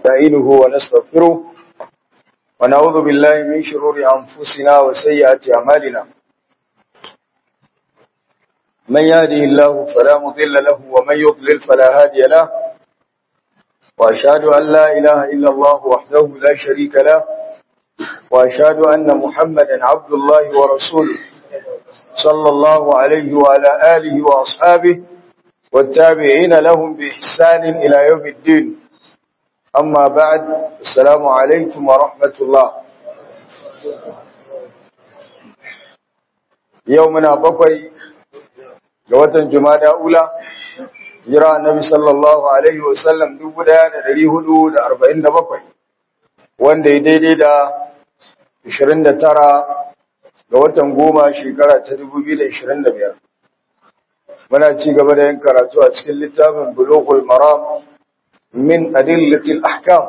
نستعينه ونستغفره ونعوذ بالله من شرور أنفسنا وسيئات أعمالنا من يهده الله فلا مضل له ومن يضلل فلا هادي له وأشهد أن لا إله إلا الله وحده لا شريك له وأشهد أن محمدا عبد الله ورسوله صلى الله عليه وعلى آله وأصحابه والتابعين لهم بإحسان إلى يوم الدين أما بعد السلام عليكم ورحمة الله يومنا بقي جوة جمادى أولى جرى النبي صلى الله عليه وسلم دوبدا دري حدود أربعين بقي wanda ya daidai da 29 ga watan goma shekara ta 2025 muna ci gaba da yin karatu a cikin littafin bulughul maram min adillatil ahkam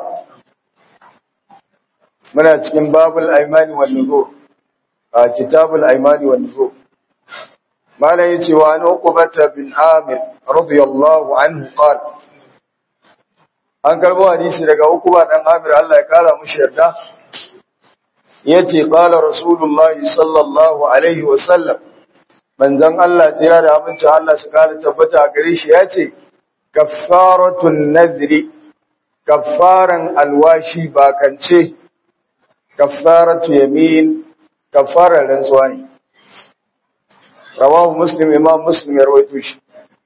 muna cikin babul aimani wan nuzur a kitabul aimani wan nuzur malai yace wa an uqbata bin amir radiyallahu anhu qala an karbo hadisi daga uquba dan amir Allah ya kara mushi yarda yace qala rasulullahi sallallahu alaihi wa sallam manzon Allah tira da abincin Allah su kara tabbata a gare shi yace kaffaratun nadri kaffaran alwashi bakance kaffaratu yamin kaffaran rantsuwa ne rawahu muslim imam muslim ya rawaito shi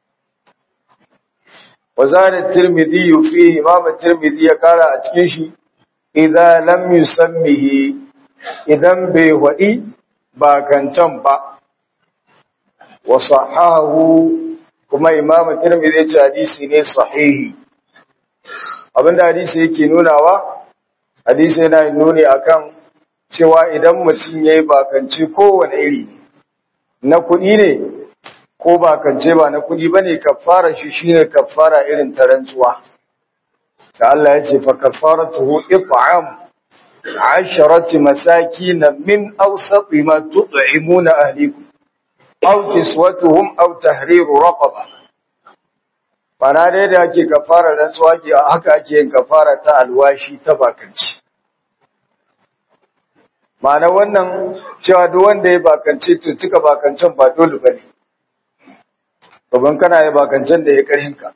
وزاد الترمذي فيه امام الترمذي ya kara a cikin shi idza lam yusammihi idan bai wadi ba kancan ba wa sahahu kuma imam tirmidhi ya ce hadisi ne sahihi abinda hadisi yake nunawa hadisi yana nuni akan cewa idan mutum yayi bakance kowane iri ne na kuɗi ne ko bakance ba na kuɗi bane kafara shi shine kafara irin ta rantsuwa da Allah ya ce fa kafaratuhu it'am asharati masakin min awsati ma tut'imuna ahlikum aw kiswatuhum aw tahriru raqaba bana dai da ake kafara rantsuwa ke haka ake yin kafara ta alwashi ta bakanci ma'ana wannan cewa duk wanda ya bakance to cika bakancen ba dole bane Babban kana yi bakancen da ya karhinka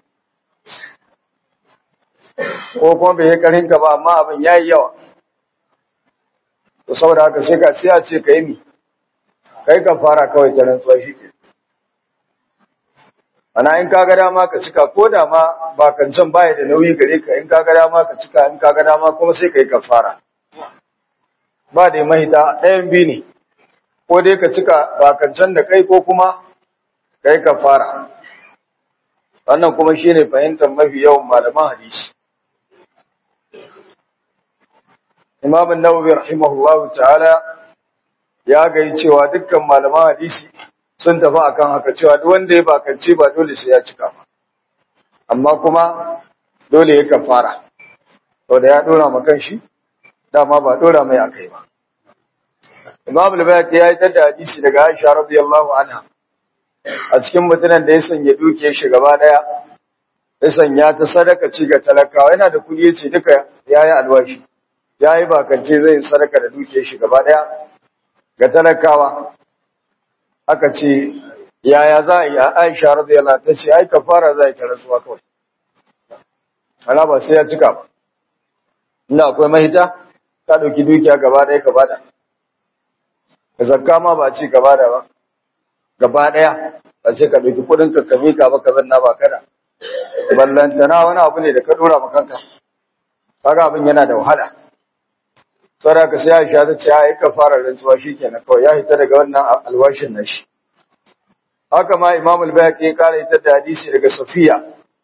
ko kuma bai yi karhinka ba amma abin ya yi yawa to saboda haka sai ka sai a ce ka yi mi kai ka fara kawai ta rantsuwa shi ke ana in ka ga dama ka cika ko da ma bakancen baya da nauyi gare ka in ka ga dama ka cika in ka ga dama kuma sai ka yi kafara ba da mahita ɗayan biyu ne ko dai ka cika bakancen da kai ko kuma kai kafara wannan kuma shine fahimtar mafi yawan malaman hadisi Imam an-Nawawi rahimahullahu ta'ala ya ga cewa dukkan malaman hadisi sun tafi akan haka cewa duk wanda ya bakance ba dole sai ya cika ba amma kuma dole ya kafara to da ya dora ma shi dama ba dora mai akai ba Imam al-Bayhaqi ya yi tada hadisi daga Aisha radiyallahu anha a cikin mutumin da ya sanya duke shi gaba daya ya sanya ta sadaka ci ga talakawa yana da kudi yace duka yayi alwashi yayi bakance zai sadaka da duke shi gaba daya ga talakawa aka ce yaya za a yi Aisha radiyallahu ta ce ai kafara za ta rasuwa kawai ana ba sai ya cika ba ina akwai mahita ka dauki dukiya gaba daya ka bada ka zakka ma ba ce ka bada ba gaba ɗaya a ce ka ɗauki kuɗin ka kame ka ba ka zanna ba kada ballantana wani abu ne da ka ɗora ma kanka kaga abin yana da wahala saboda ka sai Aisha ta ce ai ka fara rantsuwa shikenan kawai ya hita daga wannan alwashin nashi haka ma Imam al-Bayhaqi ya kara ita da hadisi daga Safiya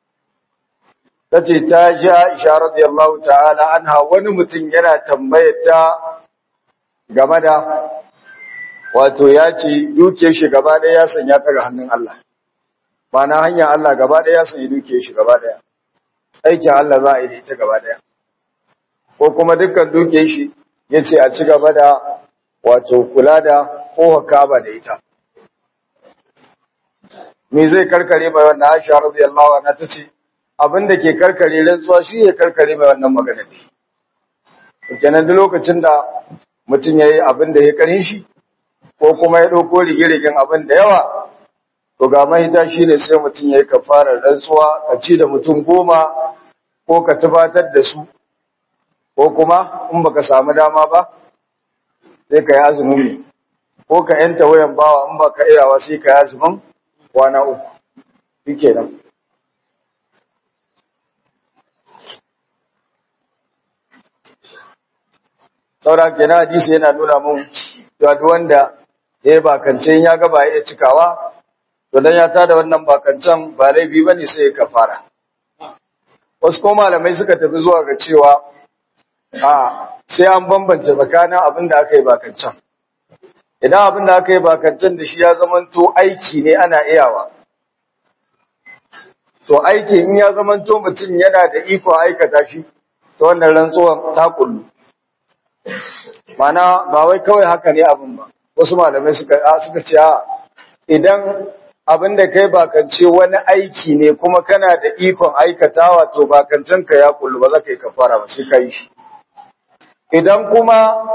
tace ta ji Aisha radiyallahu ta'ala anha wani mutum yana tambayar ta game da wato ya ce duke shi gaba ɗaya ya sanya ta ga hannun Allah ba na hanyar Allah gaba ɗaya ya sanya duke shi gaba ɗaya aikin Allah za a yi da ita gaba ɗaya ko kuma dukkan duke shi ya ce a ci gaba da wato kula da kowa kaba da ita me zai karkare mai wannan Aisha radiyallahu anha tace abin da ke karkare rantsuwa shi ya karkare mai wannan magana ne kenan duk lokacin da mutum ya yi abin da ya karin shi ko kuma ya ɗauko rigirigin abin da yawa to ga mahita shi ne sai mutum ya yi kafarar rantsuwa ka ci da mutum goma ko ka tubatar da su ko kuma in baka samu dama ba sai ka yi azumin ne ko ka yanta wayan bawa in baka iyawa sai ka yi azumin kwana uku shi kenan saura kenan hadisi yana nuna mun cewa duk wanda ya yi bakance ya ga ba ya cikawa to dan ya tada wannan bakancan ba laifi bane sai ya kafara wasu ko malamai suka tafi zuwa ga cewa a sai an bambance tsakanin abin da aka yi bakancan idan abin da aka yi bakancan da shi ya zamanto aiki ne ana iyawa to aiki in ya zamanto mutum yana da iko aikata shi to wannan rantsuwan ta kullu mana ba wai kawai haka ne abin ba wasu malamai suka suka ce a idan abin da kai bakance wani aiki ne kuma kana da ikon aikatawa to bakancen ka ya kullu ba za ka yi kafara ba sai ka yi shi idan kuma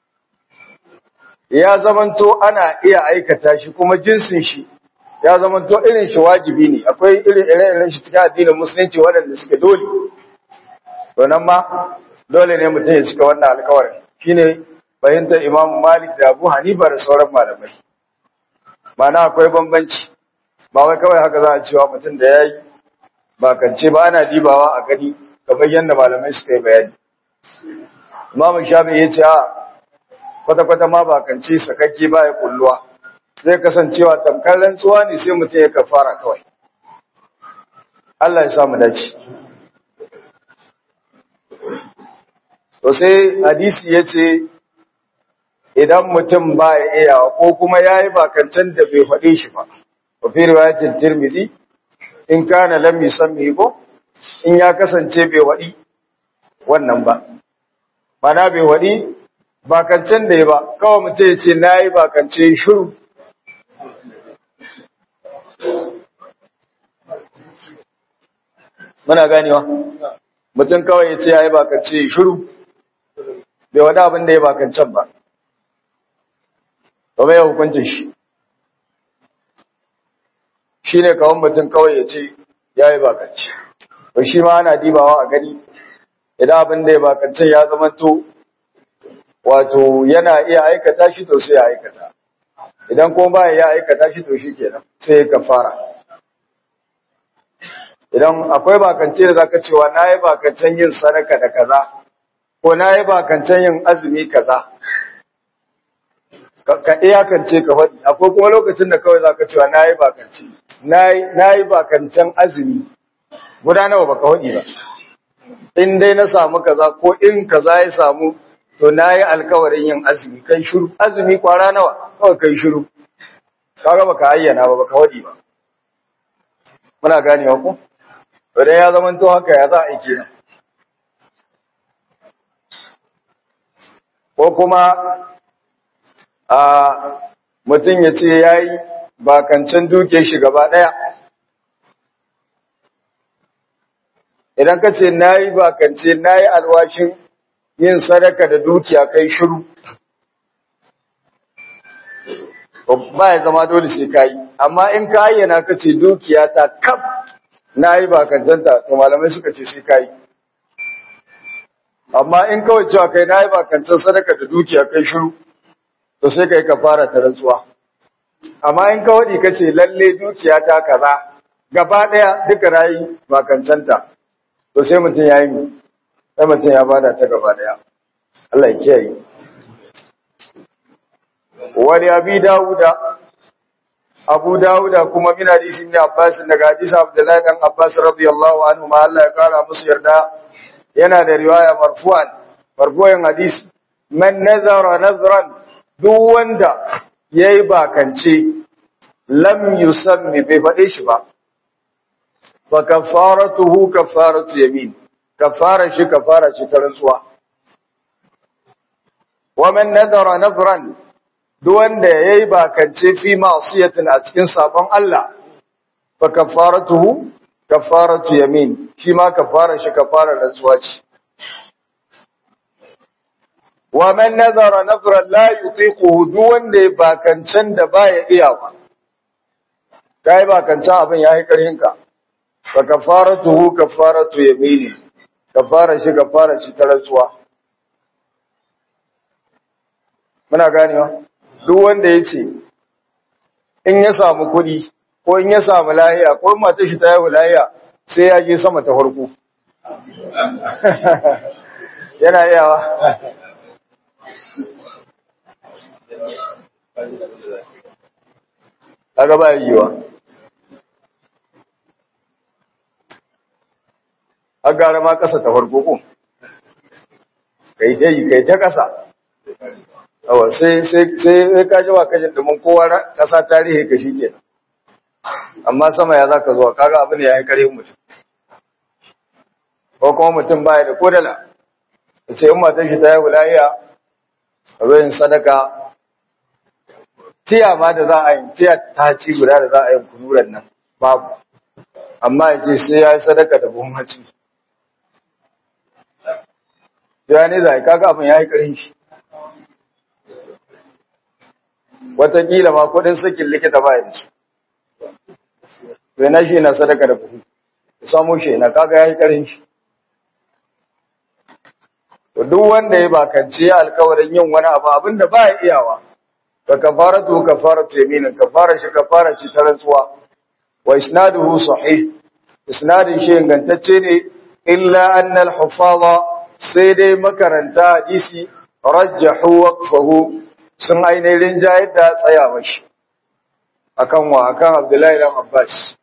ya zamanto ana iya aikata shi kuma jinsin shi ya zamanto irin shi wajibi ne akwai irin irin shi cikin addinin musulunci waɗanda suke dole to nan ma dole ne mutum ya cika wannan alkawarin shine fahimtar Imam Malik da Abu Hanifa da sauran malamai mana akwai bambanci ba wai kawai haka za a cewa mutum da yayi ba kance ba ana dibawa a gani kamar yadda malamai suka yi bayani Imam Shafi'i ya ce a kwata kwata ma ba kance sakakke ba ya kulluwa zai kasancewa tamkar rantsuwa ne sai mutum ya kafara kawai Allah ya sa mu dace To sai hadisi ya ce, Idan mutum ba ya iyawa ko kuma ya yi bakancan da bai faɗe shi ba, wa fi riwayatin Tirmidhi, in kana lam yusammi ko in ya kasance bai waɗi wannan ba. Mana bai waɗi bakancan da ya ba, kawai mutum ya ce na yi bakance shiru. Muna ganewa? Mutum kawai ya ce ya yi bakance shiru. bai wada abin da ya bakancan ba, ba mai hukuncin shi, shi ne kawon mutum kawai ya ce ya yi bakanci, ba shi ma ana dibawa a gani, idan abin da ya bakancan ya zamanto wato yana iya aikata shi to sai ya aikata, idan kuma ba ya aikata shi to shi kenan sai ya kafara. Idan akwai bakance da zaka cewa na yi bakancen yin sadaka da kaza, ko na yi bakancan yin azumi kaza ka iyakance ka faɗi akwai kuma lokacin da kawai zaka cewa na yi bakance na yi bakancan azumi guda nawa baka faɗi ba in dai na samu kaza ko in kaza ya samu to na yi alkawarin yin azumi kai shiru azumi kwara nawa kawai kai shiru kaga baka ayyana ba baka faɗi ba muna ganewa ko to dai ya zama to haka ya za a yi kenan ko kuma a mutum ya ce ya yi bakancin duke shi gaba ɗaya idan ka ce na yi bakance na yi alwashin yin sadaka da dukiya kai shiru ba ya zama dole sai ka yi amma in ka ayyana ka ce dukiya ta kaf na yi bakancenta to malamai suka ce sai ka yi amma in kawai cewa kai na yi bakancin sadaka da dukiya kai shiru to sai kai ka fara ta rantsuwa amma in kawai ka ce lalle dukiya ta kaza gaba ɗaya duka rayi bakancanta to sai mutum ya yi sai mutum ya bada ta gaba ɗaya Allah ya kiyaye wani abi dawuda abu dawuda kuma min hadisi ibn abbas daga hadisi abdullahi dan abbas radiyallahu anhu ma Allah ya kara musu yarda yana da riwaya marfu'an marfu'an hadisi man nazara nazran duk wanda yayi bakance lam yusammi bai faɗe shi ba fa kafaratuhu kafaratu yamin kafara shi kafara shi ta rantsuwa wa man nazara nazran duk wanda yayi bakance fi ma'siyatin a cikin sabon Allah fa kafaratuhu kafaratu yamin shi ma kafara shi kafara rantsuwa ce wa man nazara nazran la yutiquhu duk wanda ya bakancan da baya iyawa kai bakancan abin yayi karhin ka fa kafaratuhu kafaratu yamini kafara shi kafara shi ta rantsuwa muna ganewa duk wanda yace in ya samu kuɗi ko in ya samu lahiya ko in matar shi ta yi lahiya sai ya je sama ta farko yana iyawa kaga ba yiwa a gara ma kasa ta farko ko kai ta yi kai ta kasa awa sai sai sai ka ji wa kajin domin kowa kasa tarihi ka shi ke amma sama ya zaka zuwa kaga abin ya yi kare mutum ko kuma mutum baya da kodala ce in matan shi ta yi wulahiya a bayan sadaka tiya ma da za a yi tiya ta ci guda da za a yi kunuran nan babu amma ya ce sai ya yi sadaka da buhun haci ya ne za a yi kaga abin ya yi ƙarin shi watakila ma kudin sakin likita ba ya su bai na shi na sadaka da buhu ya samu shi na kaga ya yi ƙarin shi duk wanda ya bakance alkawarin yin wani abu abinda ba ya iyawa ka kafaratu kafaratu yaminin kafara shi kafara shi ta rantsuwa wa isnaduhu sahih isnadin shi ingantacce ne illa anna al-hufaza sai dai makaranta hadisi rajjahu waqfahu sun ainihin jayar da tsayawa shi akan wa akan Abdullahi dan Abbas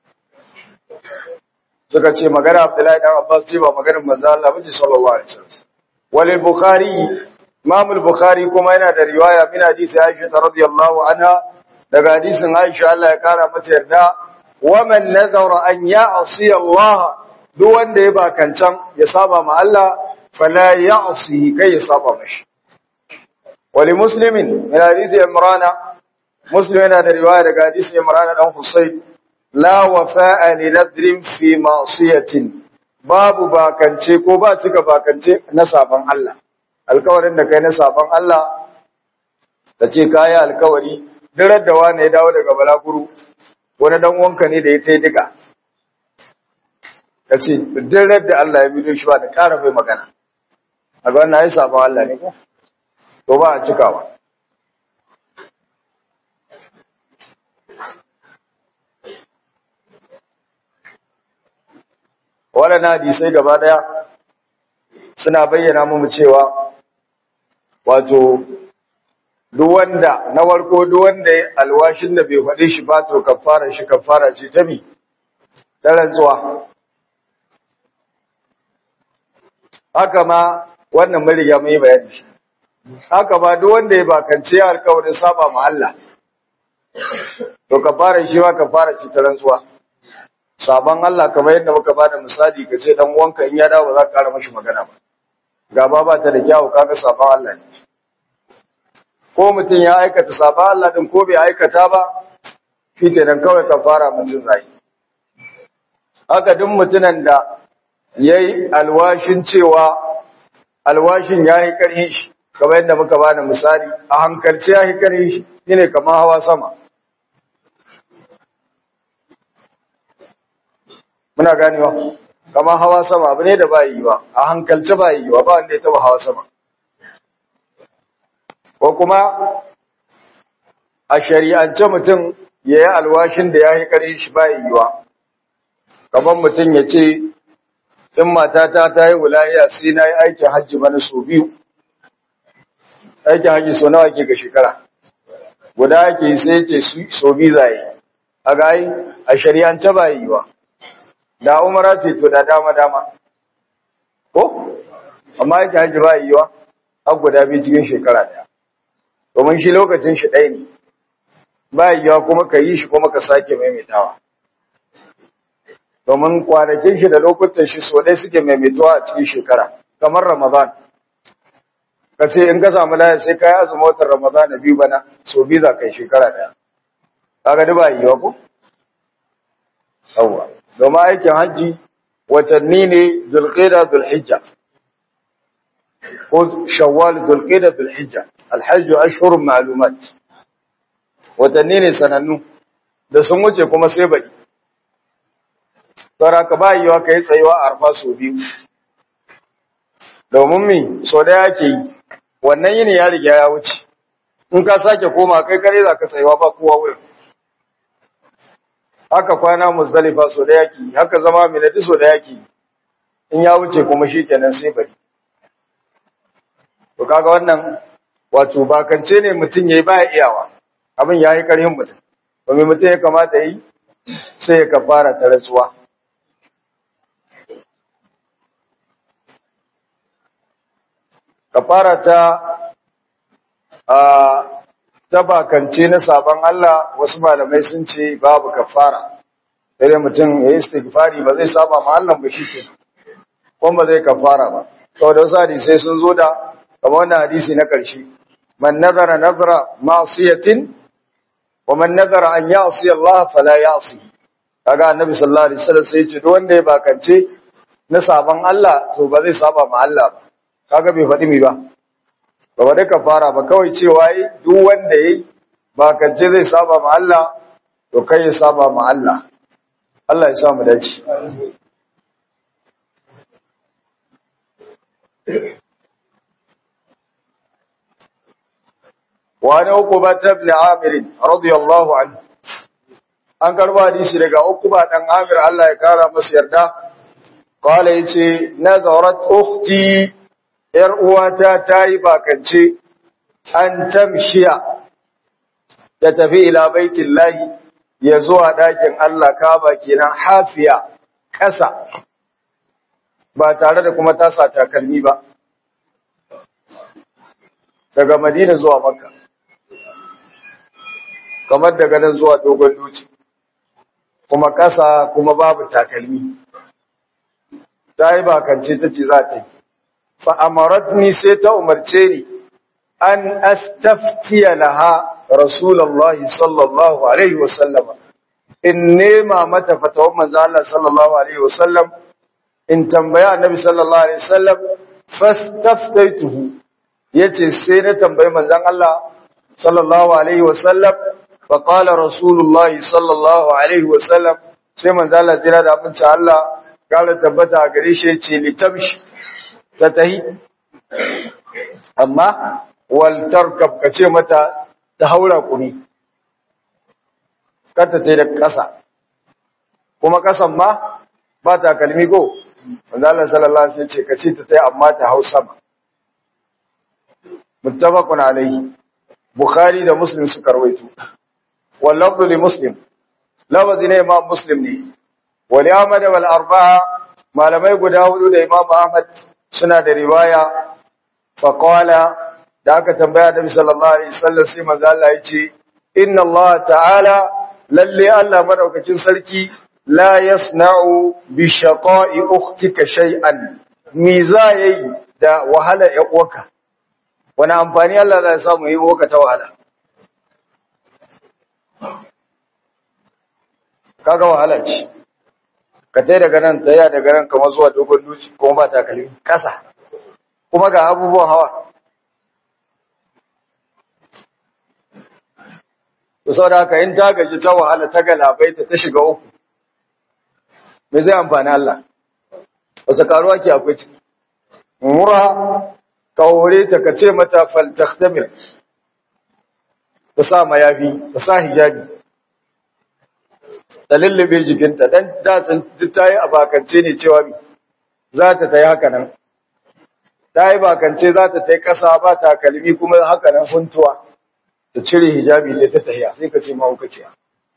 suka ce magana Abdullahi dan Abbas ce ba maganar manzo Allah bace sallallahu alaihi wasallam wal bukhari Imam al-Bukhari kuma yana da riwaya min hadisi Aisha radhiyallahu anha daga hadisin Aisha Allah ya kara mata yarda wa man nazara an ya'si Allah duk wanda ya bakancan ya saba ma Allah fala ya'si kai ya saba mashi wali muslimin min hadisi Imran Muslim yana da riwaya daga hadisin Imran dan Husayn la wafa'a li nadrin fi ma'siyatin babu bakance ko ba cika bakance na saban Allah alkawarin da kai na saban Allah da ce kayi alkawari dirar da wani ya dawo daga balaguru wani dan wanka ne da ya ta diga ka ce dirar da Allah ya bido shi ba da ƙara mai magana a ga wannan ya saban Allah ne ko to ba a cikawa waɗannan hadisai gaba ɗaya suna bayyana mu cewa wato duk wanda na warko duk wanda alwashin da bai faɗe shi ba to kafara shi kafara ce ta mi ta rantsuwa haka ma wannan mun riga mun yi bayani shi haka ma duk wanda ya bakance alkawarin saba ma Allah to kafara shi ma kafara ce ta rantsuwa saban Allah kamar yadda muka bada misali ka ce dan uwanka in ya dawo ba za ka ƙara mashi magana ba gaba ba ta da kyawu kaga saban Allah ne ko mutum ya aikata saban Allah din ko bai aikata ba shi kenan kawai kafara mutum zai haka duk mutumin da yayi alwashin cewa alwashin yayi karhin shi kamar yadda muka bada misali a hankalce yayi karhin shi shine kamar hawa sama muna ganewa kamar hawa sama abu ne da ba yi ba a hankalce ba yi ba ba wanda ya taba hawa sama ko kuma a shari'ance mutum ya yi alwashin da ya yi ƙarfi shi ba yi ba kamar mutum ya ce in matata ta yi wulaya sai na yi aikin hajji mana sau biyu aikin hajji sau nawa ke ga shekara guda ake sai ce sau biyu zai a gayi a shari'ance ba yi ba da umara ce to da dama dama ko amma yake haji ba yiwa har guda biyu cikin shekara daya domin shi lokacin shi ɗaya ne ba yiwa kuma ka yi shi kuma ka sake maimaitawa domin kwanakin shi da lokutan shi so ɗaya suke maimaituwa a cikin shekara kamar ramadan ka ce in ka samu laya sai ka yi azumin watan ramadan biyu bana so biyu za ka yi shekara ɗaya kaga da ba yiwa ko yawwa domin aikin hajji watanni ne zulqida zulhijja ko shawwal zulqida zulhijja alhajju ashhurun ma'lumat watanni ne sanannu da sun wuce kuma sai baki saboda ka ba yiwa kai tsayuwa a arfa sau biyu domin mi so da yake yi wannan yini ya riga ya wuce in ka sake koma kai kare za ka tsayuwa ba kowa wurin haka kwana musdalifa so da yake haka zama miladi so da yake in ya wuce kuma shi kenan sai bari to kaga wannan wato bakance ne mutum yayi baya iyawa abin yayi karhin mutum to me mutum ya kamata yi sai ya kafara ta rantsuwa kafara ta a ta bakance na sabon Allah wasu malamai sun ce babu kafara sai mutum ya yi istighfari ba zai saba ma Allah ba shi ke kuma ba zai kafara ba saboda wasu hadisai sun zo da kamar wannan hadisi na ƙarshe man nazara nazara ma'siyatin wa man nazara an ya'si Allah fala ya'si kaga annabi sallallahu alaihi wasallam sai ya ce duk wanda ya bakance na sabon Allah to ba zai saba ma Allah ba kaga bai faɗi mi ba ba wadda ka fara ba kawai cewa yi duk wanda ya yi ba kance zai saba ma Allah to kai ya saba ma Allah Allah ya samu dace wani uku ba ta bin amirin radiyallahu anhu an karba hadisi daga uku ba ɗan amir Allah ya kara masa yarda kawai ya ce nazarat ukhti ‘yar uwata ta yi bakance an tamshiya ta tafi ila baitin lahi ya zuwa ɗakin Allah kaba kenan hafiya ƙasa ba tare da kuma tasa takalmi ba daga madina zuwa makka kamar daga nan zuwa dogon duci kuma ƙasa kuma babu takalmi ta yi bakance ta ce za ta yi fa'amaratni sai ta umarce ni an astaftiya laha Rasulallah sallallahu Alaihi wasallam in nema mata fatawar manzo Allah sallallahu Alaihi wasallam in tambaya annabi sallallahu Alaihi wasallam fastaftaituhu yace sai na tambayi manzon Allah sallallahu Alaihi wasallam fa qala Rasulullah sallallahu Alaihi wasallam sai manzo Allah jira da abinci Allah kala tabbata a gare shi yace litamshi ta tahi amma waltarkab ka ce mata ta haura kuni kanta ta da ƙasa kuma ƙasan ma ba ta kalmi ko wanda Allah sallallahu alaihi ce ka ce ta tayi amma ta hau sama muttafaqun alaihi bukhari da muslim suka rawaito wal lafzu li muslim lawazi ne imam muslim ne wa li ahmad wal arba'a malamai guda hudu da imam ahmad suna da riwaya faƙwala da aka tambaya da sallallahu alaihi wasallam sai manzo Allah ya ce inna Allah ta'ala lalle Allah madaukakin sarki la yasna'u bi shaqa'i ukhtika shay'an mi za yayi da wahala ya uwaka wani amfani Allah zai samu yi uwaka ta wahala kaga wahala ce ka tai daga nan taya daga nan kamar zuwa dogon duci kuma ba takalmi kasa kuma ga abubuwan hawa to saboda haka in ta gaji ta wahala ta galabaita ta shiga uku me zai amfani Allah wasu karuwa ke akwai ciki mura ka hore ta ka ce mata fal takhtamir ta sa mayafi ta sa hijabi ta lullube jikinta dan da ta yi abakance ne cewa za ta ta yi haka nan ta yi bakance za ta ta yi ƙasa ba ta kalmi kuma haka nan huntuwa ta cire hijabi da ta tahiya sai ka ce mahaukaciya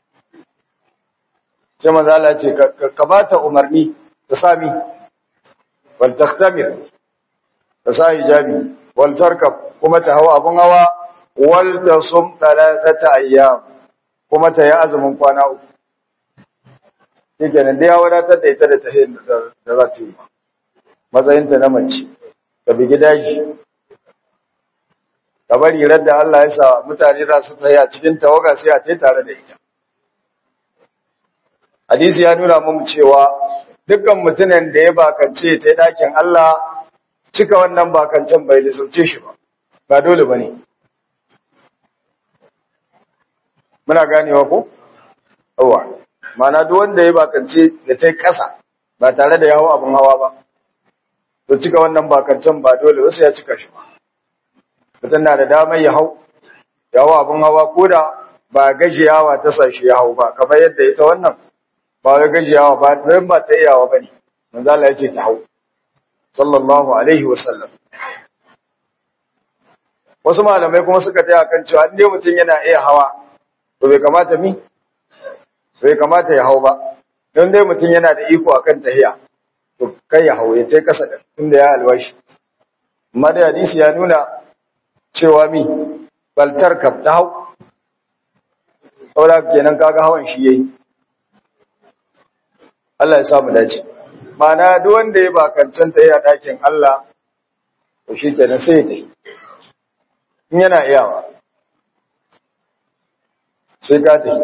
sai manzala ce ka ba ta umarni ta sami wal takhtamir ta sa hijabi wal tarkab kuma ta hawa abun hawa wal tasum thalathata ayyam kuma ta yi azumin kwana uku yake nan da ya wadatar da ita da ta da za ta yi matsayinta na mace ka bigi daji ka bari radda Allah ya sa mutane za su tsaya cikin tawaga sai a tai tare da ita hadisi ya nuna mu cewa dukkan mutumin da ya bakance ta dakin Allah cika wannan bakancen bai lissauce shi ba ba dole bane muna ganewa ko yawa mana duk wanda ya bakance da tai kasa ba tare da yawo abun hawa ba to cika wannan bakancen ba dole wasu ya cika shi ba mutum na da damar ya hau yawo abun hawa ko da ba gajiyawa ta sashi ya hau ba kamar yadda ita wannan ba wai gajiyawa ba don ba ta iyawa bane manzo Allah ya ce ta hau sallallahu alaihi wasallam wasu malamai kuma suka taya kan cewa inda mutum yana iya hawa to bai kamata mi bai kamata ya hau ba don dai mutum yana da iko akan tahiya to kai ya hau ya tai kasa da inda ya alwashi amma da hadisi ya nuna cewa mi baltar kaf ta hau saboda kenan kaga hawan shi yayi Allah ya samu dace Mana duk wanda ya bakancin ta a ɗakin Allah, to shi kenan sai ta yi. In yana iyawa, sai ka ta yi.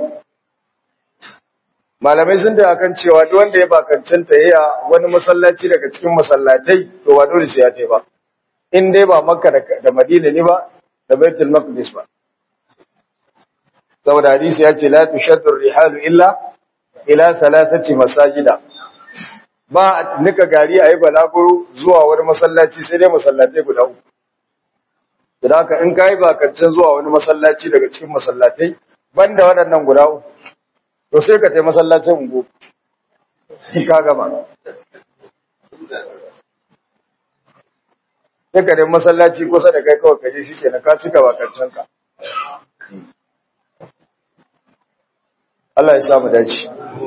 Malamai sun ta kan cewa duk wanda ya bakancin ta a wani masallaci daga cikin masallatai, to ba dole sai ya ta ba. In dai ba Makka da Madina ne ba, da Baitul Maqdis ba. Saboda hadisi ya ce la tushaddu rihalu illa ila thalathati masajida. ba nika gari a yi balaguro zuwa wani masallaci sai dai masallatai guda uku. Da haka in ka yi bakancin zuwa wani masallaci daga cikin masallatai, banda waɗannan guda uku, to sai ka tai masallacin ungo, ka gama. Sai ka tai masallaci kusa da kai kawai kaje shi kenan ka cika bakancinka. Allah ya samu dace.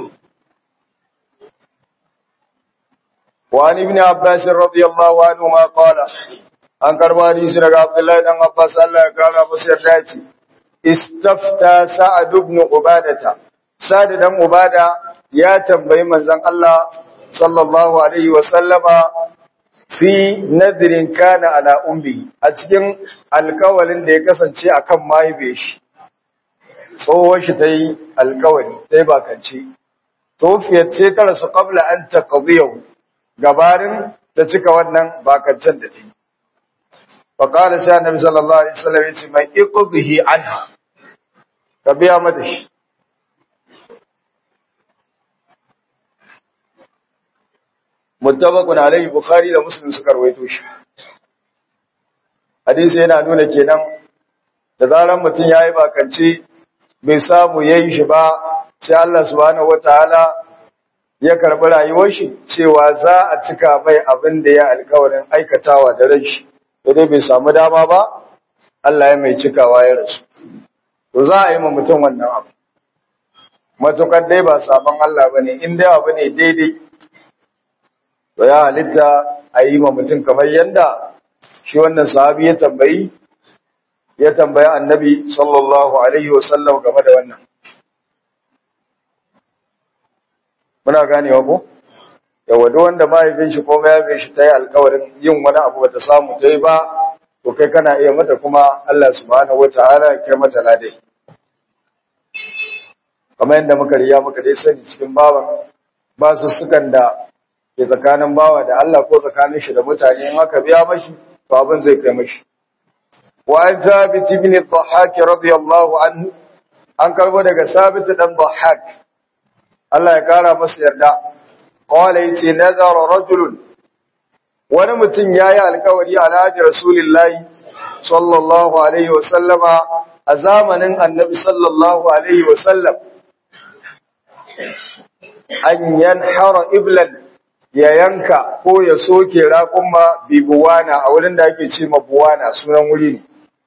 وعن ابن عباس رضي الله عنهما قال an karba hadisi daga Abdullahi dan Abbas Allah ya kara masa yarda ce istafta Sa'ad ibn Ubadata Sa'ad dan Ubada ya tambayi manzon Allah sallallahu alaihi wa sallama fi nadrin kana ala ummi a cikin alkawalin da ya kasance akan mahaife shi tsohuwar shi ta yi alkawari ta yi bakance tofiyar ce ta rasu qabla an taqdiyahu gabarin da cika wannan bakancen da ta yi faƙala sai annabi sallallahu alaihi wasallam yace mai iqdihi anha ka biya mata shi muttafaqun alaihi bukhari da muslim suka rawaito shi hadisi yana nuna kenan da zaran mutum yayi bakance bai samu yayi shi ba sai Allah subhanahu wataala ya karbi rayuwar shi cewa za a cika mai abin da ya alkawarin aikatawa da ran shi dai bai samu dama ba Allah ya mai cikawa ya rasu to za a yi ma mutum wannan abu matukar dai ba sabon Allah bane in dai abu ne daidai to ya halitta a yi ma mutum kamar yanda shi wannan sahabi ya tambayi ya tambayi annabi sallallahu alaihi wasallam game da wannan muna ganewa ko yawa duk wanda mahaifin shi ko mahaifin shi ta yi alkawarin yin wani abu bata samu ta yi ba to kai kana iya mata kuma Allah subhanahu wataala ya kai mata ladai kamar yadda muka riya muka dai sani cikin bawan ba su sukan da ke tsakanin bawa da Allah ko tsakanin shi da mutane in aka biya mashi to abin zai kai mashi wa an thabit ibn dhahhak radiyallahu anhu an karbo daga sabit dan dhahhak Allah ya kara masa yarda qala yace nazara rajulun wani mutum yayi alkawari alhaji rasulullahi sallallahu alaihi wa sallama a zamanin annabi sallallahu alaihi wa sallam an yanhara iblan ya yanka ko ya soke raƙumma bi buwana a wurin da ake ce ma buwana sunan wuri ne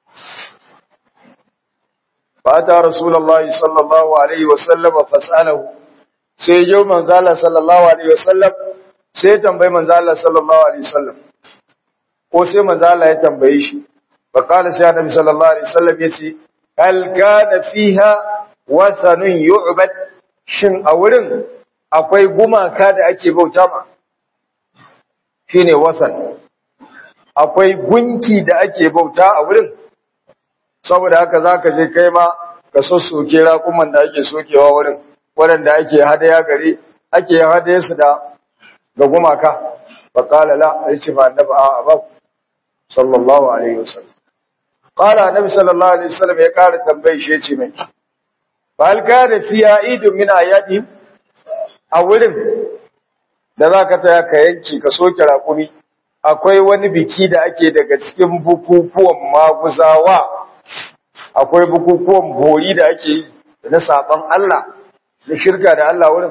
fata rasulullahi sallallahu alaihi wa sallama fasalahu sai yau manzala sallallahu alaihi wasallam sai ya tambayi manzala sallallahu alaihi wasallam ko sai manzala ya tambaye shi fa qala sai annabi sallallahu alaihi wasallam yace hal kana fiha wathanun yu'bad shin a wurin akwai gumaka da ake bauta ma shine wasan akwai gunki da ake bauta a wurin saboda haka zaka je kai ma ka sossoke raƙuman da ake sokewa wurin waɗanda ake hadaya gare ake hadaya su da ga gumaka fa qala la yace fa annabi a ba sallallahu alaihi wasallam qala annabi sallallahu alaihi wasallam ya kara tambaye shi yace mai fa hal kana fi aidun min ayatihim a wurin da zaka taya ka yanki ka soke raƙumi akwai wani biki da ake daga cikin bukukuwan maguzawa akwai bukukuwan bori da ake yi na saban Allah na shirka da Allah wurin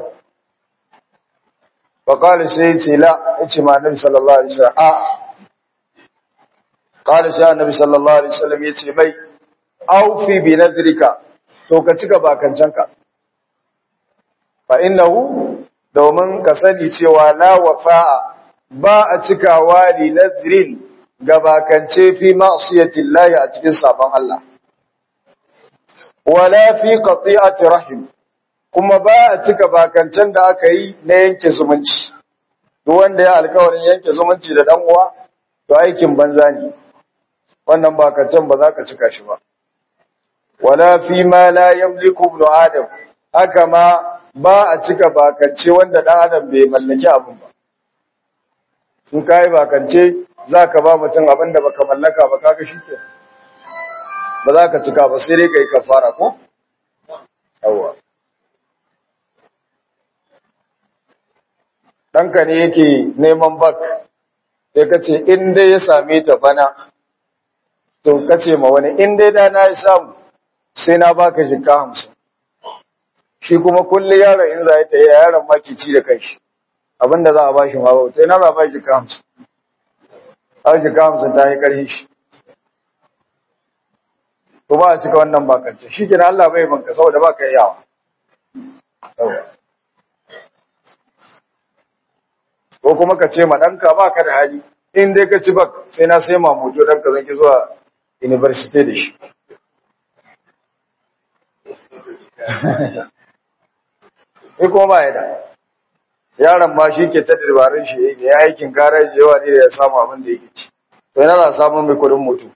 faƙali sai ce la ya ce ma annabi sallallahu alaihi wasallam a ƙali sai annabi sallallahu alaihi wasallam ya ce mai aufi bi nadrika to ka cika bakancanka fa innahu domin ka sani cewa la wafa'a ba a cikawa li nadrin ga bakance fi ma'siyatillahi a cikin sabon Allah wala fi qati'ati rahim kuma ba a cika bakancan da aka yi na yanke zumunci duk wanda ya alkawarin yanke zumunci da dan uwa to aikin banza ne wannan bakancan ba za ka cika shi ba wala fi ma la yamliku ibn adam haka ma ba a cika bakance wanda dan adam bai mallaki abin ba in kai bakance zaka ba mutum abin da baka mallaka ba kaga shikenan ba za ka cika ba sai dai ka yi kafara ko? Yawwa. Ɗanka ne yake neman bak, sai ka ce, in dai ya same ta bana, to ka ce ma wani, in dai dana ya samu, sai na baka jika hamsin. Shi kuma kulle yaron in za ya ta yi yaron makici da kanshi, abinda za a ba shi ma ba, sai na za a ba jika hamsin. Har jika hamsin ta yi ƙarfi shi. to ba a cika wannan bakance shi kina Allah bai banka saboda baka yawa ko kuma ka ce ma danka baka da hali in dai ka ci bak sai na sai mamuto dan ka zanki zuwa university da shi Ni kuma ba ya da yaron ma shi ke ta dabarun shi ya aikin garaji yawa ne da ya samu abin da yake ci to yana za samun mai kudin mutu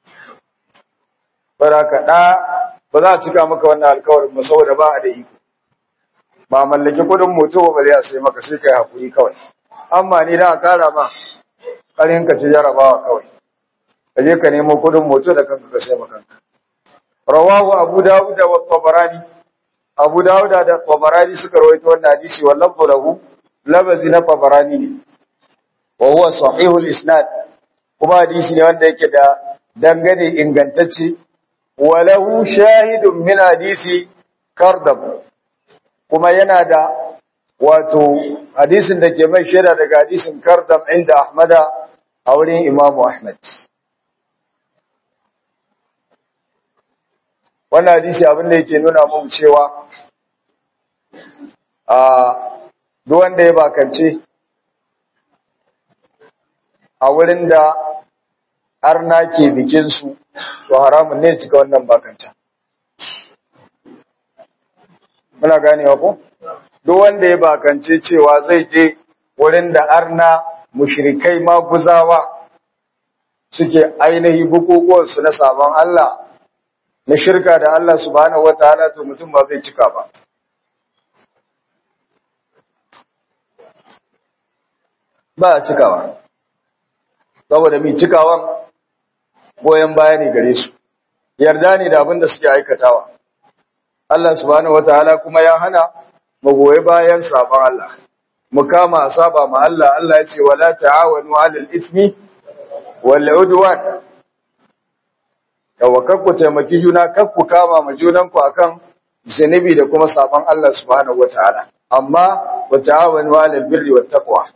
baraka da ba za a cika maka wannan alkawarin ba saboda ba a da iko ba mallaki kudin moto ba zai sai maka sai kai hakuri kawai amma ni da kara ma karin ka ci jarabawa kawai ka je ka nemo kudin moto da kanka ka sai maka kanka rawahu abu dawud wa tabarani abu dawud da tabarani suka rawaito wannan hadisi wallahu lahu labazi na tabarani ne wa huwa sahihul isnad kuma hadisi ne wanda yake da dangane ingantacce walahu shahidun min hadisi kardab kuma yana da wato hadisin da ke mai shaida daga hadisin kardab inda ahmada a wurin imamu ahmad wannan hadisi abin da yake nuna mu cewa a duk wanda ya bakance a wurin da arna ke bikinsu to haramun ne cika wannan bakanta muna ganewa ko duk wanda ya bakance cewa zai je wurin da arna mushrikai maguzawa suke ainihi bukukuwansu na sabon Allah na shirka da Allah subhanahu wataala to mutum ba zai cika ba ba a cikawa saboda mai cikawan goyon baya ne gare su yarda ne da abin da suke aikatawa Allah subhanahu wataala kuma ya hana mu goyi bayan sabon Allah mu kama saba ma Allah Allah ya ce wala ta'awanu 'alal ithmi wal 'udwan yawa kakku taimaki juna kakku kama ma junanku akan zunubi da kuma sabon Allah subhanahu wataala amma wa ta'awanu 'alal birri wat taqwa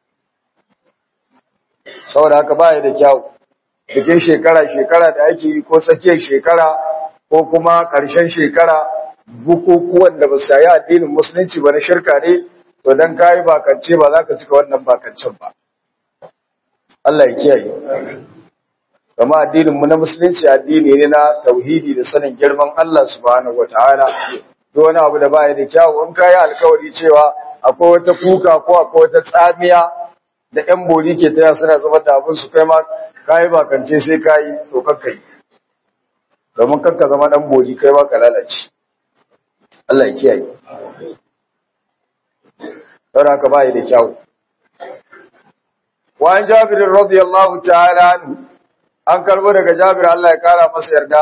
saboda haka baya da kyau bikin shekara-shekara da ake yi ko tsakiyar shekara ko kuma ƙarshen shekara bukukuwan da ba su yi addinin musulunci ba na shirka ne to don kayi bakance ba za ka cika wannan bakancen ba Allah ya kiyaye kama addininmu na musulunci addini ne na tauhidi da sanin girman Allah subhanahu wataala duk wani abu da baya da kyau in kayi alkawari cewa akwai wata kuka ko akwai wata tsamiya da ‘yan bori ke taya suna zama da abin su kai ma kayi bakance sai kayi to kakka yi domin kakka zama ɗan bori kai ma ka lalace Allah ya kiyaye don haka bai da kyau wa an jabir radiyallahu ta'ala anhu an karbo daga jabir Allah ya kara masa yarda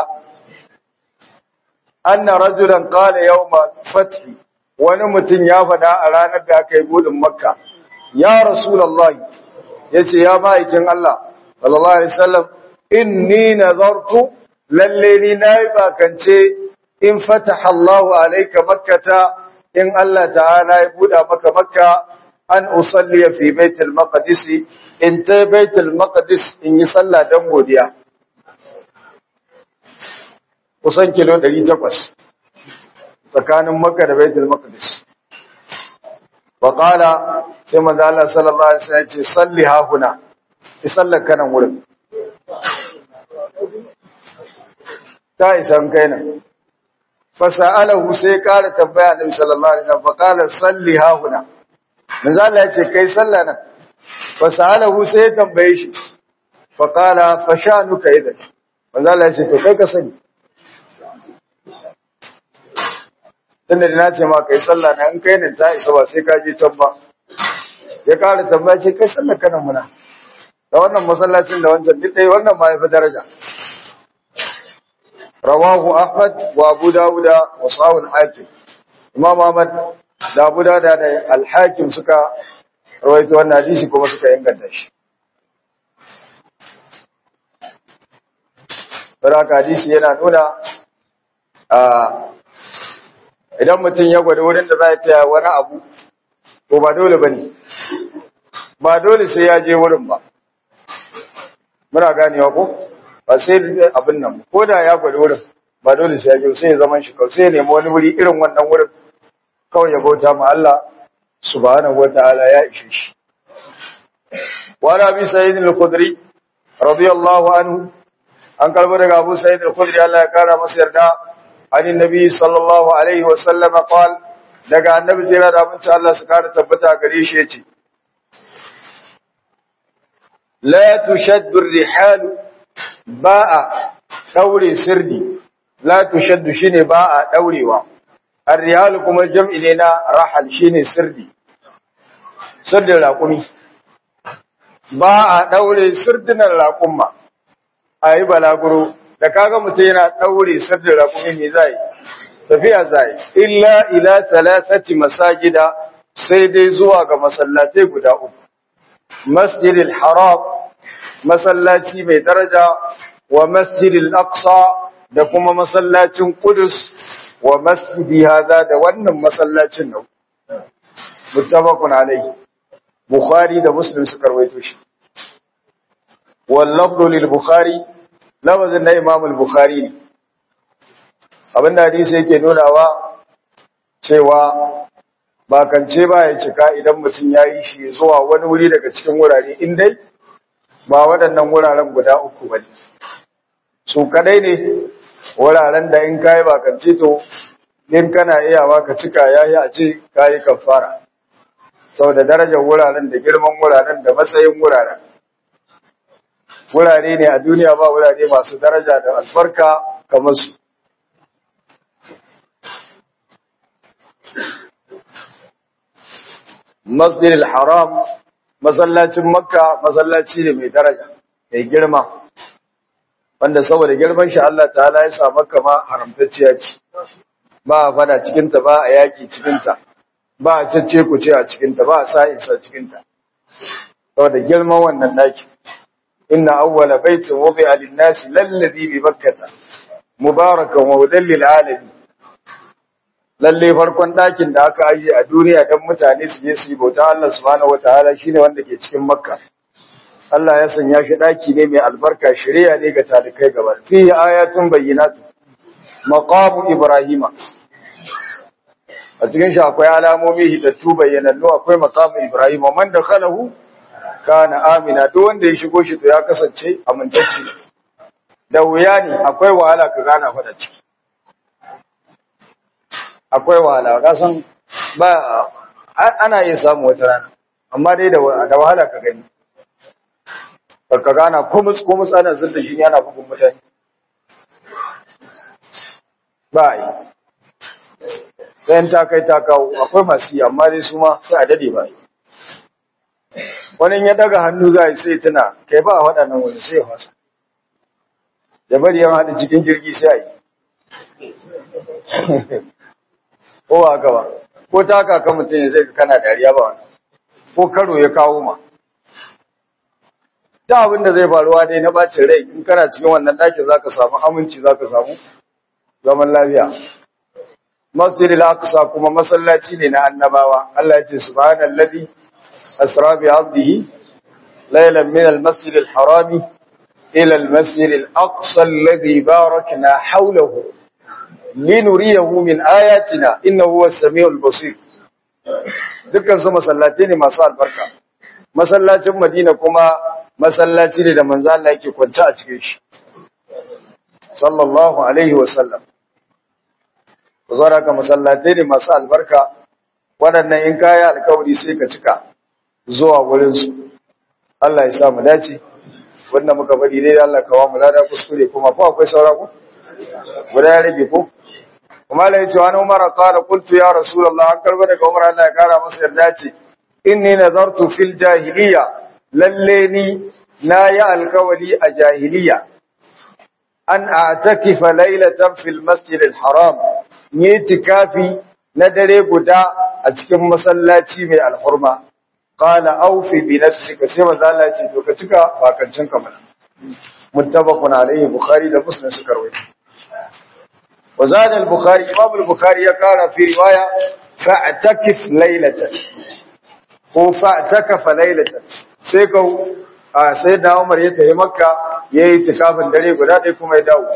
anna rajulan qala yawma fath wani mutum ya faɗa a ranar da aka yi budin makka ya rasulullahi yace ya ma'aikin Allah sallallahu alaihi wasallam inni nazartu lalle ni nayi bakance in fataha Allahu alayka makkata in Allah ta'ala ya buɗa maka makka an usalli fi baitul maqdis in ta baitul maqdis in yi sallah dan godiya kusan kilo 800 tsakanin makka da baitul maqdis wa qala sai manzo Allah sallallahu alaihi wasallam ya ce salli ha huna ki sallar kanan wurin ta isan kai nan fasa'alahu sai ƙara tambaya Annabi sallallahu alaihi wasallam faqala salli ha huna manzo Allah ya ce kai sallah nan fasa'alahu sai ya tambaye shi faqala fashanuka idan manzo Allah ya ce to kai ka sani tunda da nace ma kai sallah nan in kai ne ta isa ba sai ka je can ba ya ƙara tambaya ce kai sallah kana muna da wannan masallacin da wancan duk dai wannan ma ya fi daraja rawahu ahmad wa abu dawuda wa sahih al-hakim imam ahmad da abu dawuda da al-hakim suka rawaito wannan hadisi kuma suka inganta shi Baraka hadisi yana nuna a idan mutum ya gwada wurin da za ya taya wani abu to ba dole bane ba dole sai ya je wurin ba muna ganewa ko ba sai abin nan ko da ya gwada wurin ba dole sai ya je sai ya zaman shi kawai sai ya nemi wani wuri irin wannan wurin kawai ya bauta ma Allah subhanahu wataala ya ishe shi wa nabi sayyid al-khudri radiyallahu anhu an karbo daga Abu Sa'id al-Khudri Allah ya kara masa yarda ani nabi sallallahu alaihi wa sallam qal daga annabi jira da abinci Allah su kara tabbata gare shi yace la tushaddu ar-rihal ba'a daure sirdi la tushaddu shine ba'a daurewa ar-rihal kuma jam'i ne na rahal shine sirdi sirdin raƙumi ba a daure sirdinan raƙumma a yi balaguro da kaga mutum yana ɗaure sirrin raƙumi ne zai tafiya zai illa ila talatati masajida sai dai zuwa ga masallatai guda uku masjidil haram masallaci mai daraja wa masjidil aqsa da kuma masallacin qudus wa masjidi hada da wannan masallacin nan muttafaqun alayhi bukhari da muslim suka rawaito shi واللفظ للبخاري lafazin na Imam al-Bukhari ne abinda hadisi yake nunawa cewa bakance ba ya cika idan mutum ya yi shi zuwa wani wuri daga cikin wurare in dai ba waɗannan wuraren guda uku ba ne su kadai ne wuraren da in kayi bakance to in kana iyawa ka cika yayi a ce kayi kafara saboda darajar wuraren da girman wuraren da matsayin wuraren wurare ne a duniya ba wurare masu daraja da albarka kamar su masjidil haram masallacin makka masallaci ne mai daraja mai girma wanda saboda girman shi Allah ta'ala ya sa makka ma haramtacciya ce ba a fada cikinta ba a yaki cikinta ba a cece ku ce a cikinta ba a sa'insa cikinta saboda girman wannan ɗakin إن أول بيت وضع للناس للذي بمكة مباركا وهدى للعالمين lalle farkon ɗakin da aka aje a duniya don mutane su je su yi bauta Allah subhanahu wataala shine wanda ke cikin Makka Allah ya sanya shi ɗaki ne mai albarka shari'a ne ga talikai gaba fihi ayatun bayyinatu maqamu ibrahima a cikin shi akwai alamomi hidattu bayyanannu akwai maqamu ibrahima man dakhalahu kana amina duk wanda ya shigo shi to ya kasance amintacce da wuya ne akwai wahala ka gana fada ciki akwai wahala ka san ba ana iya samu wata rana amma dai da wahala ka gani ka gana kumus kumus ana zurda shi yana bugun mutane ba yi sai ta kai ta kawo akwai masu yi amma dai su ma sai a dade ba wani ya daga hannu za a yi sai tuna kai ba a waɗannan wani sai ya fasa da bari yan haɗa cikin jirgi sai a yi ko ba haka ba ko ta kaka mutum ya zai kana dariya ba wani ko karo ya kawo ma da abin da zai faruwa dai na bacin rai in kana cikin wannan ɗakin za ka samu aminci za ka samu zaman lafiya masjidil aqsa kuma masallaci ne na annabawa Allah ya ce subhanallazi asra bi abdihi laylan min almasjidil harami ila almasjidil aqsa alladhi barakna hawlahu linuriyahu min ayatina innahu huwas samiul basir dukkan su masallaci ne masu albarka masallacin Madina kuma masallaci ne da manzo Allah yake kwanta a cikin shi sallallahu alaihi wasallam ka masallatai ne masu albarka waɗannan in kaya alkawari sai ka cika zuwa wurinsu Allah ya sa mu dace wanda muka bari dai Allah kawo mu lada kuskure kuma ko akwai saura ku guda ya rage ko kuma la yace wani Umar qala qultu ya rasulullah an karba daga Umar Allah ya kara masa yarda ce inni nazartu fil jahiliya lalle ni na yi alkawari a jahiliya an a'takifa laylatan fil masjidil haram yi tikafi na dare guda a cikin masallaci mai alhurma qala awfi bi nafsika sai manzo Allah ce to ka cika bakancin ka mana muttafaqun alayhi bukhari da muslim suka rawaito wa zada al-bukhari imam al-bukhari ya kara fi riwaya fa'takif laylatan ko fa'takafa laylatan sai ka sai da Umar ya tafi Makka yayi tikafin dare guda dai kuma ya dawo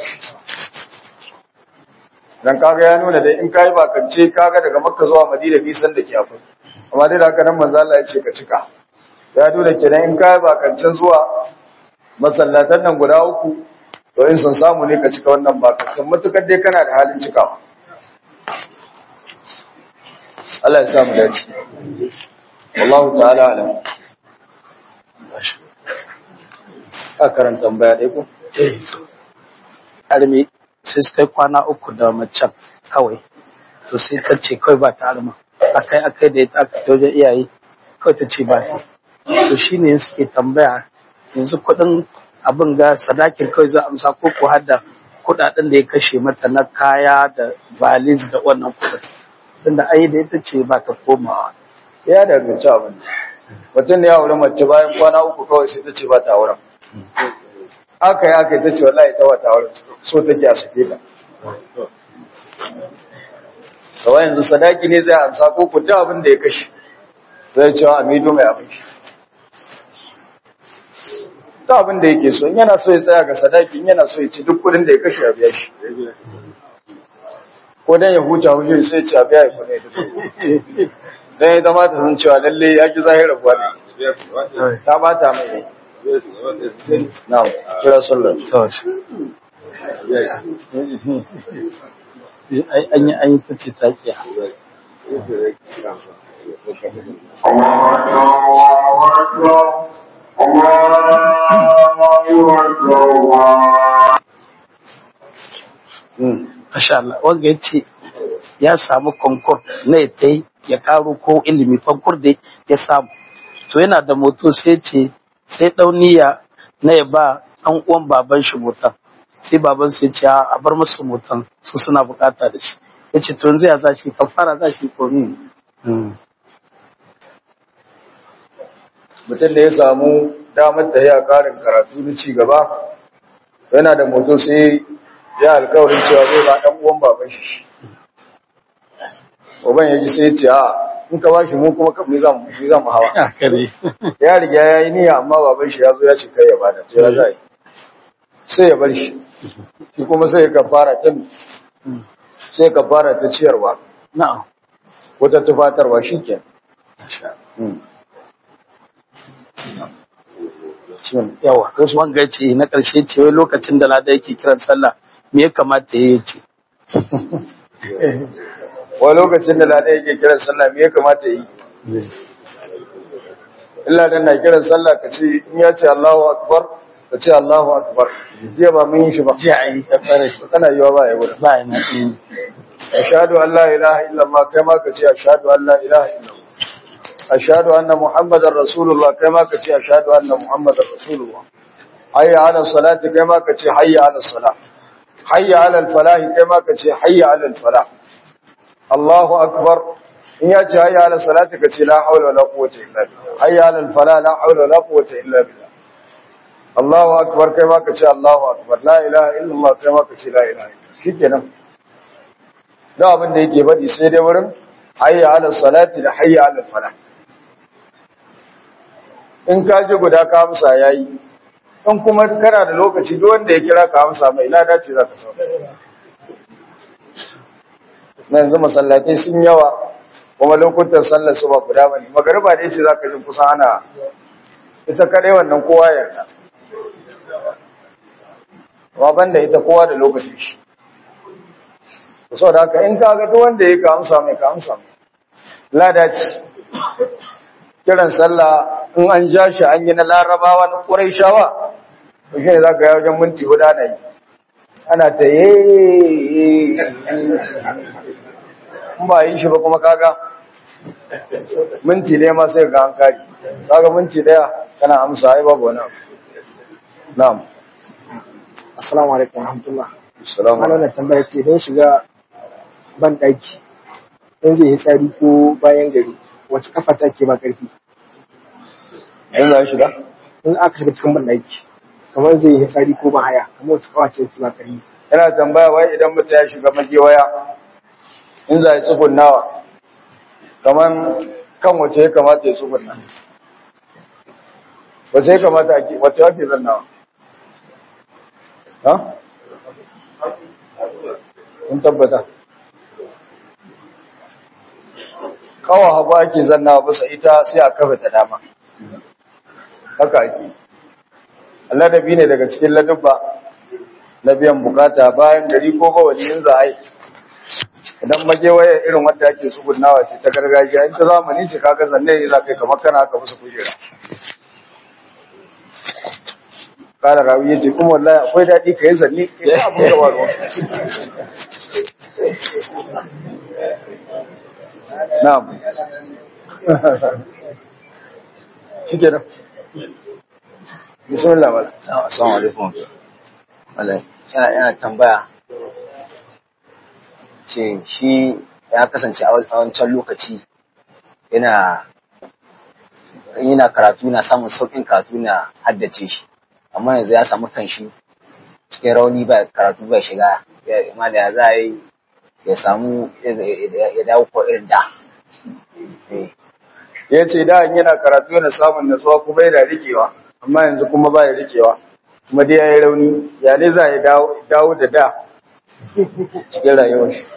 dan kaga ya nuna da in kai bakance kaga daga makka zuwa madina nisan da ke akwai amma dai da haka nan manzo Allah ya ce ka cika ya nuna kenan in kai bakancen zuwa masallatan nan guda uku to in sun samu ne ka cika wannan bakancen matukar dai kana da halin cikawa Allah ya sa mu dace wallahu ta'ala alam ka karanta tambaya dai ko arme sai suka yi kwana uku da macen kawai to sai ta ce kawai ba ta arma akai akai da ita aka ta wajen iyaye kawai ta ce ba ta to shine suke tambaya yanzu kuɗin abin ga sadakin kawai za a amsa ko ko har da kuɗaɗen da ya kashe mata na kaya da valis da wannan kuɗin tunda ai da ita ce ba ta komawa ya danganci abin mutum da ya aure mace bayan kwana uku kawai sai ta ce ba ta auren aka yi aka yi ta ce wallahi ta wata auren so take a sake ta kawai yanzu sadaki ne zai amsa ko ku da abin da ya kashe zai cewa a mido mai abin shi ta abin da yake so in yana so ya tsaya ga sadaki in yana so ya ci duk kudin da ya kashe a biya shi ko dan ya huta hujjoji sai ya ci a biya ya kudin ya dan ya zama ta san cewa lalle ya ki zahirar kuwa ne ta bata mai ne na'am kira sallar an yi an yi ta ce ta kiya Masha Allah, wanda ya ce ya samu konkur na ya ta ya karo ko ilimi konkur da ya samu. To yana da moto sai ce sai dauniya na ya ba ɗan uwan baban shi motan. Sai baban sai ce a bar musu motan su suna bukata da shi. Ya ce to yanzu ya za shi kafara za shi ko ni. mutum da ya samu damar da ya karin karatu na ci gaba yana da moto sai ya alkawarin cewa zai ba ɗan uwan baban shi uban ya ji sai ya ce a in ka ba shi mu kuma kamar za mu shi za mu hawa ya riga ya yi niyya amma baban shi ya zo ya ce kai ya bada to ya za yi sai ya bar shi shi kuma sai ya kafara ta sai ya kafara ta ciyarwa Na'am. wata tufatarwa shi ke Yawa, wanga ce na ƙarshe ce wai lokacin da lada yake kiran sallah me ya kamata ya yi ce. wa lokacin da lada yake kiran sallah me ya kamata yi illa dan na kiran sallah ka ce in ya ce Allahu akbar ka ce Allahu akbar jiya ba mun yi shi ba Jiya a yi ta fara kana yiwa ba ya wurin ba ya na. ashhadu an la ilaha illallah kai ma ka ce ashhadu an la ilaha illallah ashhadu anna muhammadar rasulullah kai ma ka ce ashhadu anna muhammadar rasulullah hayya ala salati kai ma ka ce hayya ala salah hayya ala al-falah kai ma ka ce hayya ala al-falah Allahu akbar in ya ce hayya ala salati ka ce la hawla wala quwwata illa billah hayya ala al-falah la hawla wala quwwata illa billah Allahu akbar kai ma ka ce Allahu akbar la ilaha illallah kai ma ka ce la ilaha illallah shikenan da abin da yake faɗi sai dai wurin hayya ala salati da hayya ala falah in ka ji guda ka amsa yayi in kuma kana da lokaci duk wanda ya kira ka amsa mai lada ce za ka samu na yanzu masallatai sun yawa kuma lokutan sallar su ba guda bane magariba ne ce za ka ji kusan ana ita kadai wannan kowa yarda amma banda ita kowa da lokacin shi saboda haka in ka ga duk wanda ya ka amsa mai ka amsa mai lada ce kiran sallah in an ja shi an yi na larabawa na ƙurai shawa to shi ne za ka yi wajen minti hudu ana yi ana ta yi in ba yi shi ba kuma kaga minti ɗaya ma sai ga an kari kaga minti ɗaya kana amsa ai babu wani abu na'am Assalamu alaikum warahmatullah. assalamu Ana wannan tambaya ce don shiga ban ɗaki. Don zai yi tsari ko bayan gari. Wace kafa ta ke ba ƙarfi? in za shiga In aka shiga cikin ban ɗaki. Kamar zai yi tsari ko ba haya. Kamar wace kafa ce ke ba ƙarfi? yana tambaya wai idan mutum ya shiga magewaya in za ya tsugunnawa kamar kan wace ya kamata ya tsugunna wace ya kamata ake wace ake zannawa ha? kun tabbata kawo hagu ake zannawa bisa ita sai a kafa ta dama haka ake ladabi ne daga cikin ladabba na biyan bukata bayan gari ko bawali in za a yi idan magewaye irin wanda ake tsugunnawa ce ta gargajiya in ta zamani ce kaga zanne ne za ka yi kamar kana haka musu kujera kala rawi ya ce kuma wallahi akwai daɗi ka yi zanne ka yi abin da waro na'am shi ke nan bismillah mala Assalamu alaikum. Malai, yana tambaya ce shi ya kasance a wancan lokaci yana yana karatu na samun sauƙin karatu na haddace shi amma yanzu ya samu kanshi cikin rauni ba karatu ba shiga ya ma da za a yi ya samu ya dawo ko irin da Eh, ya ce da in yana karatu yana samun natsuwa kuma yana rikewa amma yanzu kuma ba ya rikewa kuma dai ya yi rauni ya ne za ya dawo dawo da da cikin rayuwar shi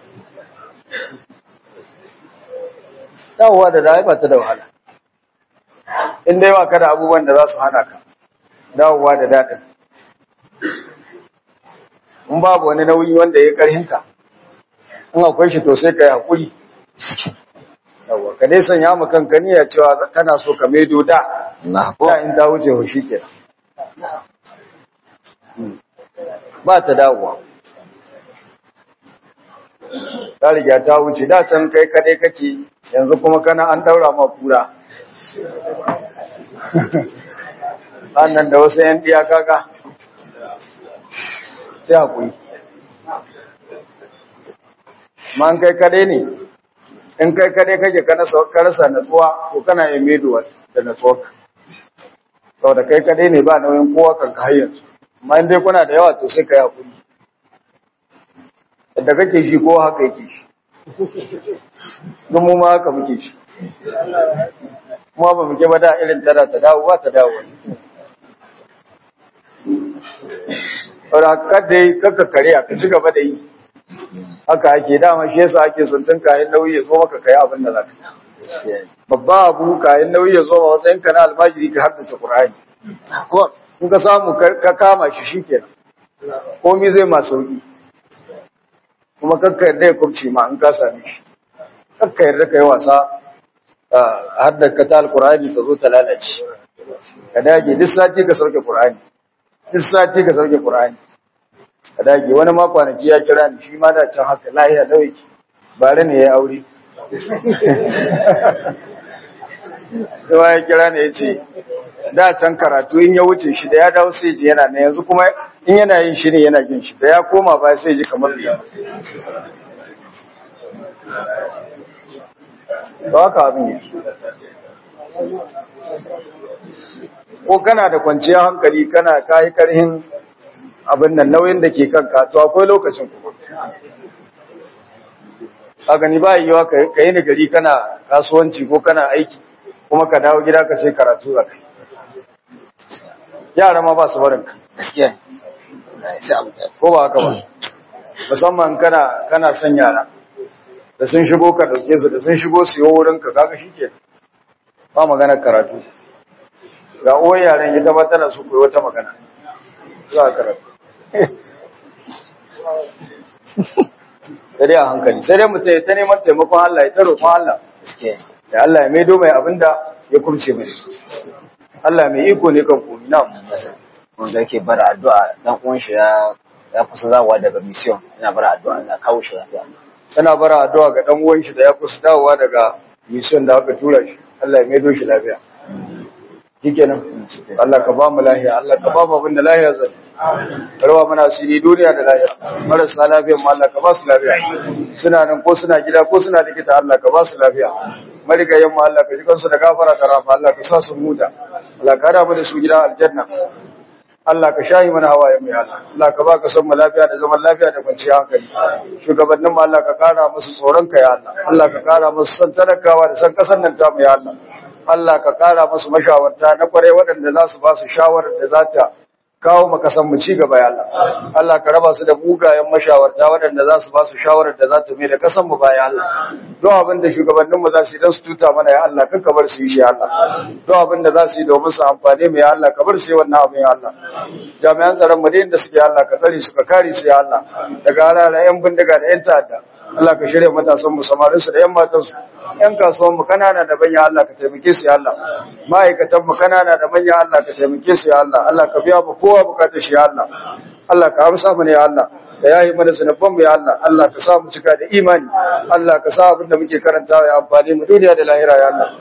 dawowa da da ba ta da wahala in dai ba ka da abubuwan da za su hana ka dawowa da daɗin in babu wani nauyi wanda ya karhinka in akwai shi to sai ka yi haƙuri yawa ka dai sanya mu kanka niyya cewa kana so ka maido da na da in ta wuce ho shikenan ba ta dawowa ta riga ta wuce da can kai kadai kake yanzu kuma kana an daura ma kura annan da wasu yan diya kaga sai hakuri ma an kai kadai ne in kai kadai kake kana ka rasa natsuwa to kana yin meduwa da natsuwa saboda kai kadai ne ba nauyin kowa kan ka hayyar amma in dai kuna da yawa to sai ka yi hakuri yadda kake shi ko haka yake shi mu ma haka muke shi kuma ba muke ba da irin tana ta dawo ba ta dawo saboda kada yi kakka kare ka ci gaba da yi haka ake dama shi yasa ake son tun kayan nauyi ya zo maka kai abin da zaka babba abu kayan nauyi ya zo ma matsayin ka na almajiri ka haddace qur'ani ko in ka samu ka kama shi shikenan komai zai ma sauki kuma kakka yarda ya kubce ma in ka same shi kakka yarda ka yi wasa har da ka ta alqur'ani ta zo ta lalace ka dage duk sati ka sauke qur'ani duk sati ka sauke qur'ani a dage wani ma kwanaki ya kira ni shi ma da can haka lahiya lawaki bare ne ya aure yawa ya kira ne ya ce da can karatu in ya wuce shi da ya dawo sai ji yana na yanzu kuma in yana yin shi ne yana jin shi da ya koma ba sai ji kamar biya ba haka abin yake ko kana da kwanciyar hankali kana kayi karhin abin nan nauyin da ke kanka to akwai lokacin kuma a gani ba yiwa ka yi ni gari kana kasuwanci ko kana aiki kuma ka dawo gida ka ce karatu za kai yara ma ba su barin ka gaskiya wallahi sai abu da ko ba haka ba musamman kana kana son yara da sun shigo ka dauke su da sun shigo su yi wurin ka kaga shike ba magana karatu ga uwar yaran ita ba tana su koyi wata magana za a karatu sai dai a hankali sai dai mutum ya ta neman taimakon Allah ya ta roƙon Allah gaskiya da Allah ya maido mai abinda ya kurce mai Allah mai iko ne kan komi na wanda yake bara addu'a dan uwan shi ya ya kusa zawa daga mission yana bara addu'a Allah kawo shi lafiya tana bara addu'a ga dan uwan shi da ya kusa dawowa daga mission da aka tura shi Allah ya maido shi lafiya shikenan Allah ka ba mu lafiya Allah ka ba mu abin da lafiya zai karwa mana asiri duniya da lafiya marasa lafiyan mu Allah ka ba su lafiya suna nan ko suna gida ko suna likita Allah ka ba su lafiya marigayen mu Allah ka ji kansu da gafara da rahama Allah ka sa su muda Allah ka raba da su gidan aljanna Allah ka shayi mana hawaye mu ya Allah Allah ka baka son mu lafiya da zaman lafiya da kwanciyar hankali shugabannin mu Allah ka kara musu tsoron ka ya Allah Allah ka kara musu son talakawa da son kasar nan ta mu ya Allah Allah ka kara musu mashawarta na kwarai waɗanda za su ba su shawarar da za ta kawo maka san mu ci gaba ya Allah Allah ka raba su da mugayen mashawarta waɗanda za su ba su shawarar da za ta mai da kasan mu baya Allah don abin da shugabannin mu za su yi don su tuta mana ya Allah kan ka bar su yi shi ya Allah don abin da za su yi domin su amfane mu ya Allah ka bar su yi wannan abin ya Allah jami'an tsaron mu da inda suke ya Allah ka tsare su ka kare su ya Allah daga halala yan bindiga da yan ta'adda Allah ka shirya matasan mu samarin su da yan matan su yan kasuwan mu kanana da manya Allah ka taimake su ya Allah ma'aikatan mu kanana da manya Allah ka taimake su ya Allah Allah ka biya mu kowa bukatar shi ya Allah Allah ka amsa mana ya Allah ka yayi mana zanabban mu ya Allah Allah ka sa mu cika da imani Allah ka sa abin da muke karantawa ya amfane mu duniya da lahira ya Allah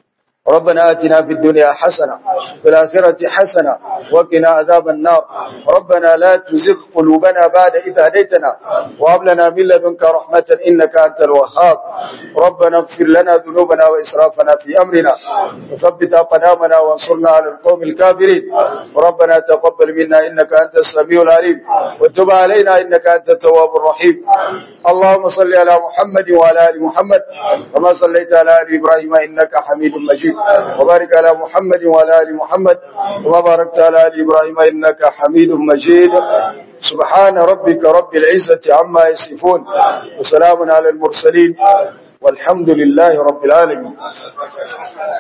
ربنا آتنا في الدنيا حسنة وفي الآخرة حسنة وقنا عذاب النار ربنا لا تزغ قلوبنا بعد إذ هديتنا وهب لنا من لدنك رحمة إنك أنت الوهاب ربنا اغفر لنا ذنوبنا وإسرافنا في أمرنا وثبت أقدامنا وانصرنا على القوم الكافرين ربنا تقبل منا إنك أنت السميع العليم وتب علينا إنك أنت التواب الرحيم اللهم صل على محمد وعلى آل محمد كما صليت على آل إبراهيم إنك حميد مجيد وبارك على محمد وعلى آل محمد كما باركت على آل إبراهيم إنك حميد مجيد سبحان ربك رب العزة عما يصفون وسلام على المرسلين والحمد لله رب العالمين